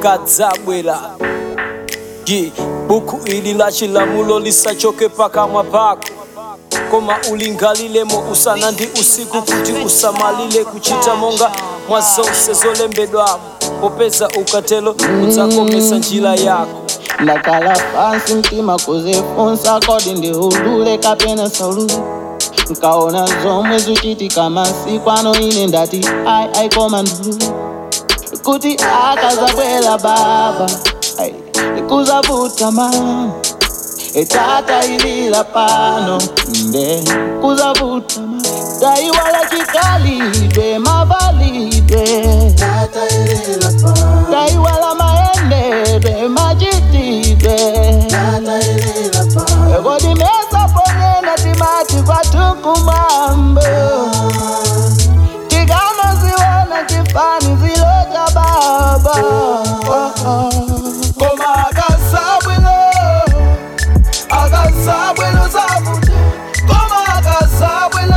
akadzabwera ye buku ili la chilamulo lisachoke pakamwa pako koma ulingalilemo usana ndi usiku kuti usamalile kuchita monga mwa zonse zolembedwamo popeza ukatelo udzakomesa njira yako ndakhala pansi mtima kuzifunsa kodi ndi udule kapena saulule nkaona zomwe zikuchitika masiku ano ine ndati ai ai koma ndulule kuti akazabwera baba ai, kuzavuta mama etata ilila pano nde kuzavuta mama daiwala chikalidwe mavalidwe daiwala maendedwe machitidwe kodi mesa ponyena timati kwatukumambo tikanaziona chifani ziloja baba koma akasabwelo akasabwelo zavuta koma akasabwelo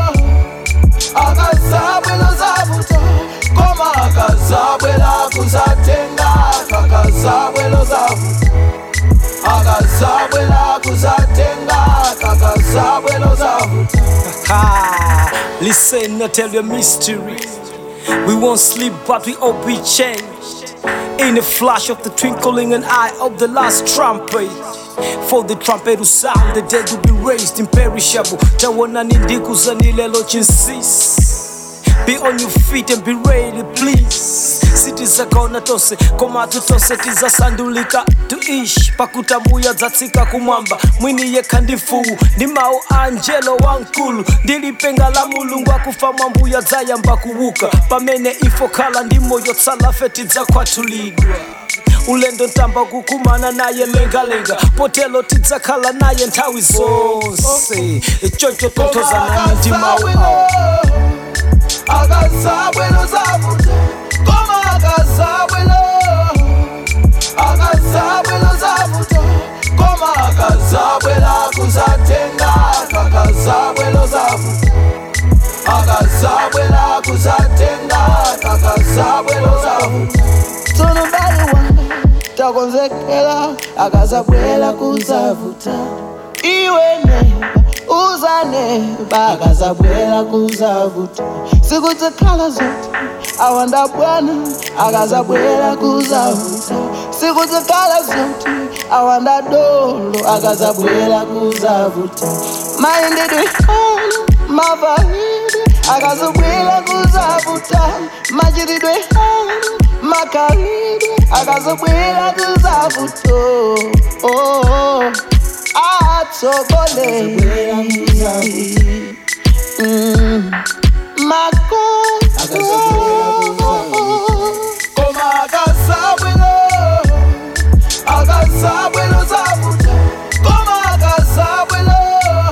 akasabwelo zavuta koma akasabwela kuzatenga kakasabwelo zavuta akasabwela kuzatenga kakasabwelo zavuta Ha! Listen, I tell you a mystery. We won't sleep, but we all be changed. In a flash of the twinkling an eye of the last trumpet. For the trumpet will sound, the dead will be raised imperishable. Tawana nindikuza nilelo chinsisi. Be on your feet and be ready, please. sitizakona tose komatu tose tizasandulika tuishi pakutambuya dzatsika kumwamba mwini yekha ndi mfuwu ndi mawu a angelo wankulu ndilipenga la mulungu akufa mwambuya dzayamba kuwuka pamene ifo khala ndi moyo tsalafe tidzakhwatulidwa ulendo ntamba kukumana naye lengalenga potelo tidzakhala naye nthawi zonse choncho tothozanani ndi mawu awo akasabwelo zavuta koma akasabwelo akasabwelo zavuta koma akasabwela kuzatenga kakasabwelo zavuta akasabwela kuzatenga kakasabwelo zavuta tsonombali wanga takonzekela akasabwela kuzavuta iwene uzaneba akazabwela kuzavuta siku zikhala zote awanda bwana akazabwela kuzavuta siku zikhala zote awanda dolo akazabwela kuzavuta mayendedwe hano mavahidi akazabwela kuzavuta machitidwe hano makalidwe akazabwela kuzavuta oh, oh, oh. atsogole Mm. makosa koma akasabwelo akasabwelo zavuta koma akasabwelo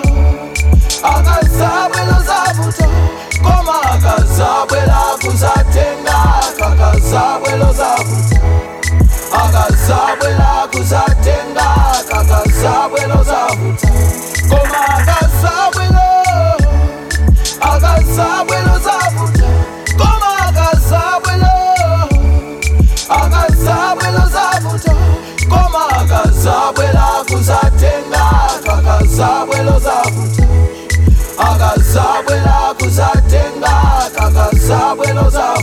akasabwelo zavuta koma akasabwela kuzatenga kakasabwelo zavuta akasabwela kuzatenga kakasabwelo zavuta koma akasabwelo akasabwelo zavuta koma akasabwelo akasabwelo zavuta koma akasabwela kuzatenga kakasabwelo zavuta akasabwela kuzatenga kakasabwelo zavuta